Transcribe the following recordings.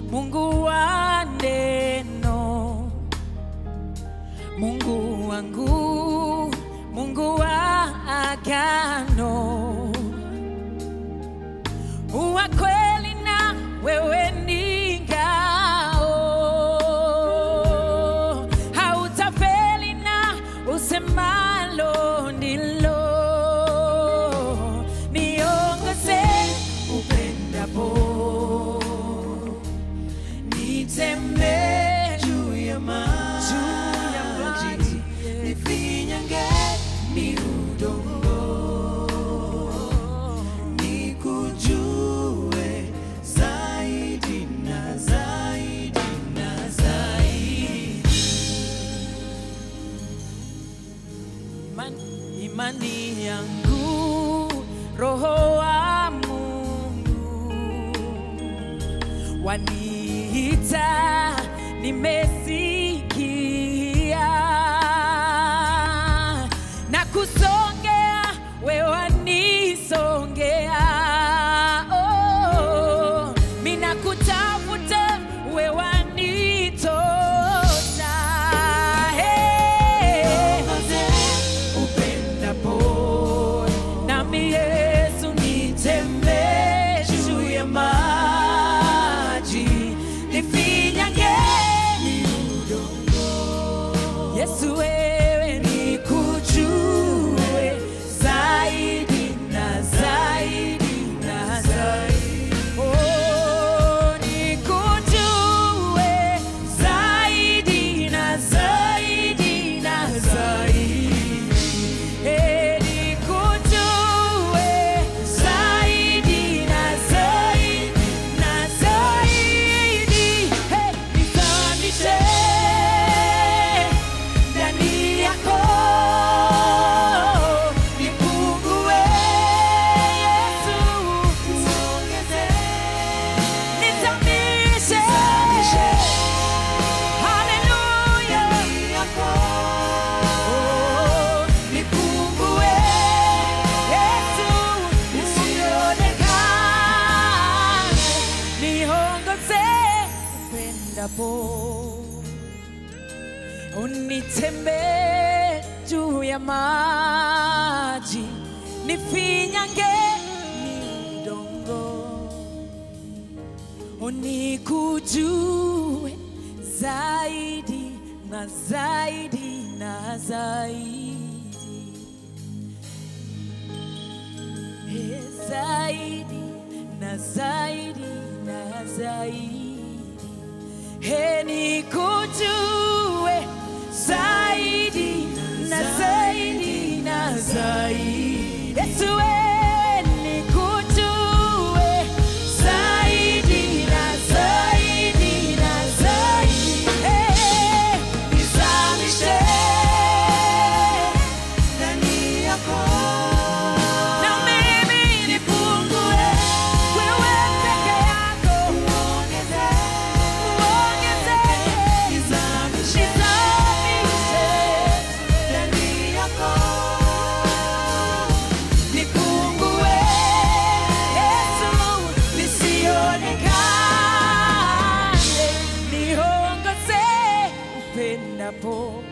Mungu wa neno, Mungu wangu, Mungu wa agano, uwa kweli na wewe ni ngao, hautafeli na usemalo ndilo, niongoze upendapo nitembee juu ya maji, juu ya maji, nifinyange ni udongo, nikujue zaidi na zaidi na zaidi. Imani, imani yangu roho wa Mungu waniita, nimesikia na kusongea, we wanisongea, oh, mina kutafuta, we wanitosha, hey. Upendapo nami Yesu nitembee juu ya maji, nifinyange Yesu, wewe nikujue zaidi na zaidi na zaidi, oh, nikujue zaidi na zaidi na zaidi. Eh, nikujue zaidi na zaidi na zaidi. Eh, nizamishe ndani yako, nipungue Yesu, nizamishe Haleluya. Oh, nipungue Yesu, usionekane, niongoze upendapo, unitembee juu ya maji, nifinyange ni udongo unikujue zaidi na zaidi na zaidi Eh, zaidi na zaidi na zaidi He, nikujue zaidi na zaidi na zaidi Yesu wewe nikujue zaidi na zaidi na zaidi Hey, nizamishe Ndani yako na mimi nipungue, wewe peke yako uongezeke, Nizamishe nizamishe ndani yako nipungue, Yesu nisionekane, niongoze upendapo,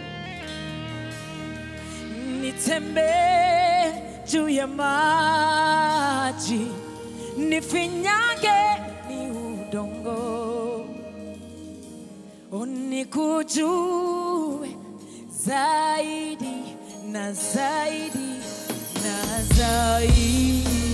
nitembee juu ya maji, nifinyange ni udongo, unikujue zaidi na zaidi na zaidi.